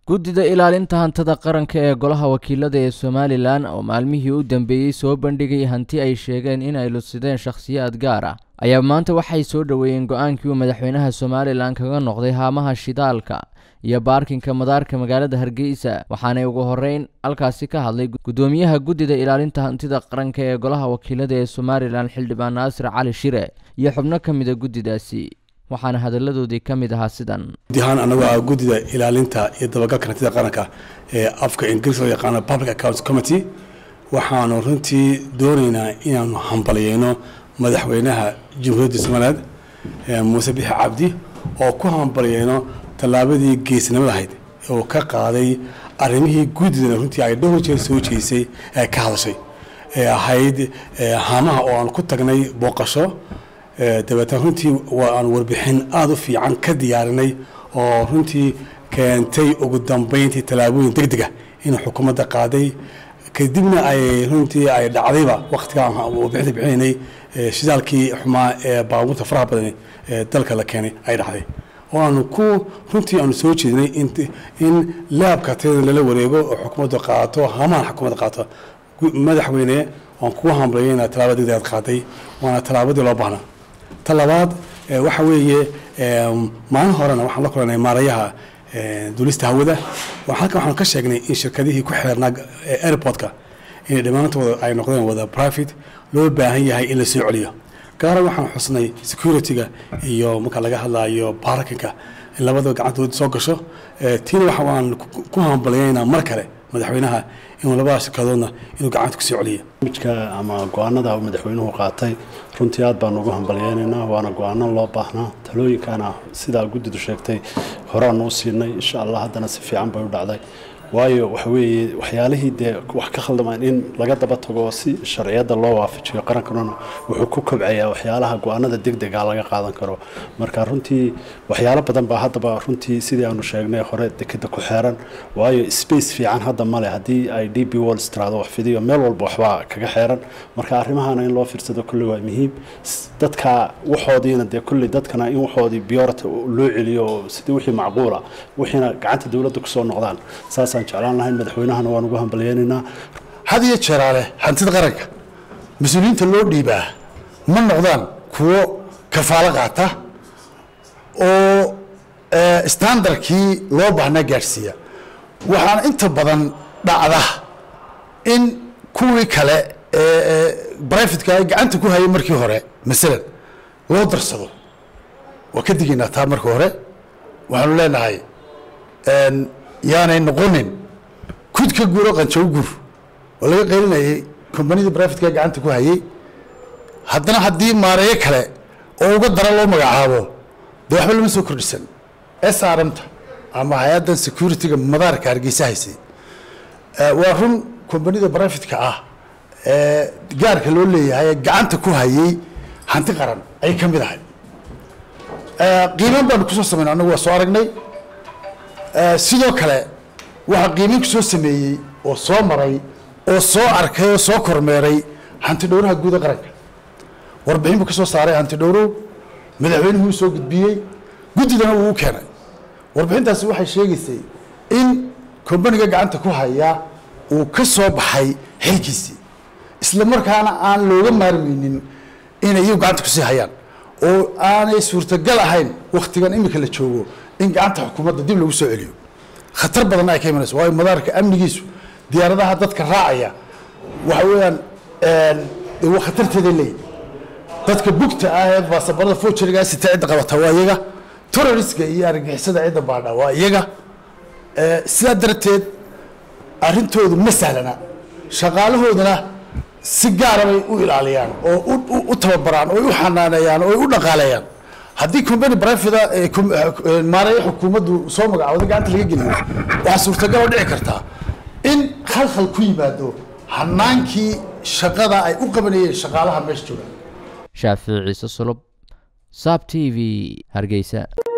guddida ilaalinta hantida qaranka ee golaha wakiilada ee somalilan oo maalmihii u dambeeyey soo bandhigay hanti ay sheegeen in ay lusideen shakhsiyaad gaar ah ayaa maanta waxay soo dhoweeyeen go-aankii uu madaxweynaha somalilan kaga noqday haamaha shidaalka iyo baarkinka madaarka magaalada hargeysa waxaanay ugu horeyn halkaasi ka hadlay guddoomiyaha guddida ilaalinta hantida qaranka ee golaha wakiilada ee somalilan xildhibaan naasir cali shire iyo xubno ka mida guddidaasi waxaana hadalladoodii ka mid ahaa sidan gudi ahaan annagu ah guddida ilaalinta iyo dabagalka hantida qaranka ee afka ingiriis loo yaqaano public accounts committee waxaanu runtii doonaynaa inaanu hambalyeyno madaxweynaha jamhuuriyadda somaliland muuse bixi cabdi oo ku hambalyeyno tallaabadii geesnimada ahayd oo ka qaaday arrimihii guddidana runtii ay dhowr jeer soo jeesay ee ka hadashay ee ahayd haamaha oo aan ku tagnay booqasho dabeetna runtii waa aan warbixin aada u fiican ka diyaarinay oo runtii keentay ugu dambeyntii tallaabooyin deg dega inuu xukuumadda qaaday kadibna ay runtii ay dhacdayba waqtigaan warbixinta bixinaynay shidaalkii xumaa ee baabuurta faraha badan ee dalka la keenay ay dhacday oo aanu ku runtii aanu soo jeedinay in laabka tayada lala wareego oo xukuumaddu qaato hamahan xukuumadda qaato madaxweyne waan kugu hambalaya inaad tallaabada degdeg aad qaaday waana tallaabadii loo baahnaa ta labaad waxa weeye maalin horena waxaan la kulanay maarayaha duulista hawada halkan waxaan ka sheegnay in shirkadihii ku xeernaa airportka inay dhammaantooda ay noqdeen wada private loo baahan yahay in la soo celiyo gaara waxaan xusnay security-ga iyo marka laga hadlayo baarkinka in labadaba gacantooda soo gasho tiina waxa waan ku hambalyaynaa mar kale madaxweynaha inuu labada shirkadoodna inuu gacanta ku soo celiyo mijka ama go-aanada madaxweynuhu qaatay runtii aad baan ugu hambalyeynaynaa waana go-aano loo baahnaa talooyinkana sidaa guddidu sheegtay horeaan u siinay insha allah haddana si fiican bay u dhacday waayo waxa weeye waxyaalihii dee wax ka khaldamaan in laga daba tago si sharciyadda loo waafajiyo qarankanuna wuxuu ku kobcayaa waxyaalaha go-aanada degdega laga qaadan karo marka runtii waxyaalo badan baa haddaba runtii sidii aanu sheegnay hore dekeda ku xeeran waayo space fiican hadda male haddii ay d b walls tiraado wax fidiyo meel walba waxbaa kaga xeeran marka arrimahana in loo fiirsado kolley waa muhiim dadka waxoodiina dee kolley dadkana in waxoodii biyorta loo celiyo sidii wixii macquula wixiina gacanta dowladda kusoo noqdaan saas jeclaan lahayn madaxweynahana waan ugu hambalyeynaynaa had iyo jeeraale hantida qaranka mas-uuliyiinta loo dhiibaa ma noqdaan kuwo kafaalo qaata oo standardkii loo baahnaa gaadhsiiya waxaana inta badan dhacda in kuwii kale ee brifatka ay gacanta ku hayay markii hore masalan loo darsado waa ka digaynaa taa marka hore waxaanu leenahay yaanay noqonin kud ka guuro qanjaw gur oo laga qaylinayay kombanidii brifatka gacanta ku hayay haddana haddii maareeyo kale oo uga dara loo magacaabo dee waxba lama soo kordhisan s r m ta ama hay-addan security-ga madaarka hargeysa haysay waa run kombanida brifatka ah ee gaarka loo leeyahay ee gacanta ku hayay hanti qaran ayay ka mid ahay qiiman baanu kusoo samayna annagu waa soo aragnay sidoo kale waxaa qiimin ku soo sameeyey oo soo maray oo soo arkay oo soo kormeeray hanti dhowraha guuda qaranka warbixin buu ka soo saaray hanti dhowrow madaxweynuhu soo gudbiyey guddidana wuu u keenay warbixintaasi waxay sheegaysay in kombaniga gacanta ku haya uu ka soo baxay xilkiisii isla markaana aan looga maarmeynin inay iyagu gacanta kusii hayaan oo aanay suurtagal ahayn wakhtigan imika la joogo in gacanta xukuumadda dib lagu soo celiyo khatar badanna ay ka imanayso waayo madaarka amnigiisu diyaaradaha dadka raacaya waxa weeyaan waa khatarteeday leeyihin dadka bugta ah ee baasabarada fojerigaa sita cidda qabata waa iyaga terroriska iyo argagixisada cidda baadha waa iyaga sidaa darteed arrintoodu ma sahlana shaqaalahoodana si gaara bay u ilaaliyaan oo u tababaraan oo u xanaaneeyaan oo u dhaqaaleeyaan haddii combany brivate maareeyo xukuumaddu soo magacooda gacanta laga geliyo waxaa suurtagal oo dhici kartaa in khalkhal ku yimaado hanaankii shaqada ay u qabanayeen shaqaalaha meesha jooga shaafici ciise sulub saab t v hargeysa